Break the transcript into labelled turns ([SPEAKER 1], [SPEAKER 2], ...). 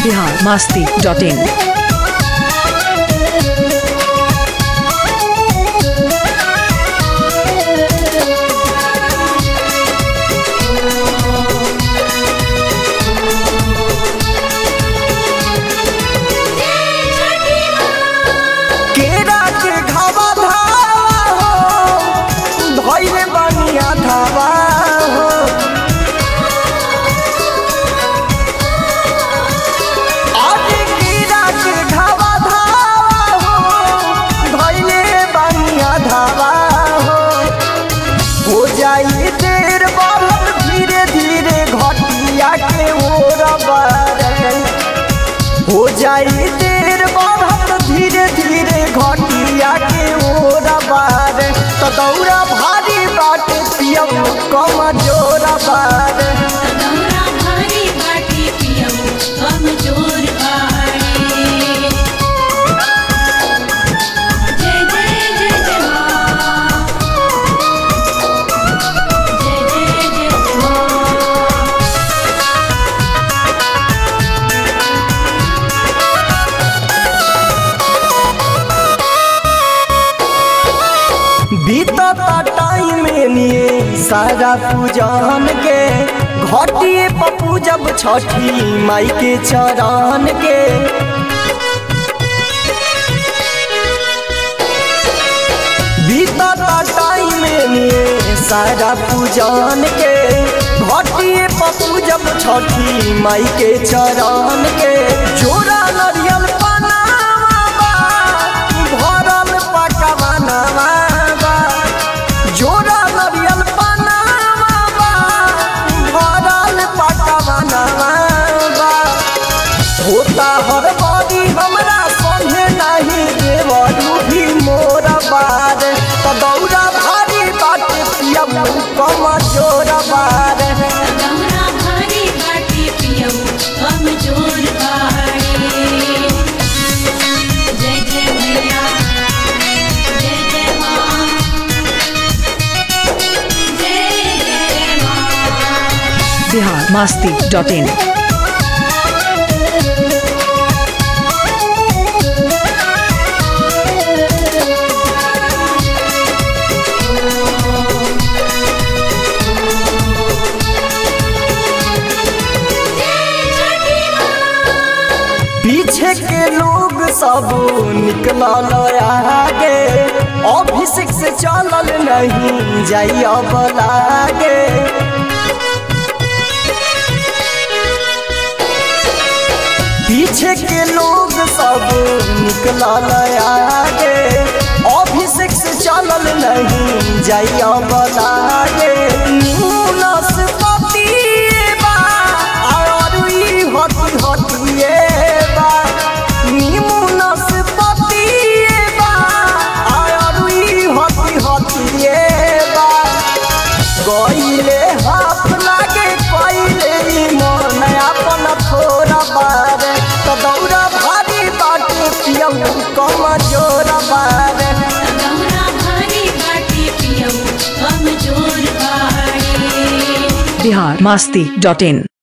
[SPEAKER 1] Bihar Masti dot in
[SPEAKER 2] केरा के घावा धावा हो धइले बनिया धावा हो आज केरा के घावा धावा हो धइले बनिया धावा हो हो जाई देर बढ़त धीरे धीरे घटिया के ओर बारे हो जाई देर बढ़त धीरे धीरे घटिया के ओर बारे तो दौरा भारी बाटे पियम कम जोर बारे
[SPEAKER 3] दौरा भारी बाटी पियऊ कमजोर बाड़े जय जय जय जय माँ जय जय जय जय माँ
[SPEAKER 2] बीतता टाइम निये सारा पूजन के घटिए पप्पू जब छठी माई के चरण के बीतता टाइम निये सारा पूजन के घटिए पप्पू जब छठी माई के चरण के जोरा नरियल पनावा बा, भरल पकवानवा बा। जोरा नरियल पनावा बा, भरल पकवानवा बा। होता हर बड़ी हमरा संगे नहीं देवरू भी मोर बार तो दौरा भारी बाटे पियम कम जोर बार
[SPEAKER 3] दौरा भारी बाटी पियऊ कमजोर बाड़े जय जय मैया जय जय माँ जय जय माँ
[SPEAKER 1] बिहार मास्ती डॉट इन
[SPEAKER 2] पीछे के लोग सब निकलल आगे अभिषेक से चलल नहीं जाई अब लागे पीछे के लोग सब निकलल आगे अभिषेक से चलल नहीं जाई अब लागे न्यूनस पतिए बा और ई हटी हटिए बा न्यूनस पतिए बा और ई हटी हटिए बा गईले हाथ लागे कईले ई मन अपन थोड़ा बारे तो दौड़ा भारी बाटे पियम कम जोर बारे
[SPEAKER 3] दौरा भारी बाटी पियऊ कमजोर बाड़े
[SPEAKER 1] बिहार मास्ती डॉट इन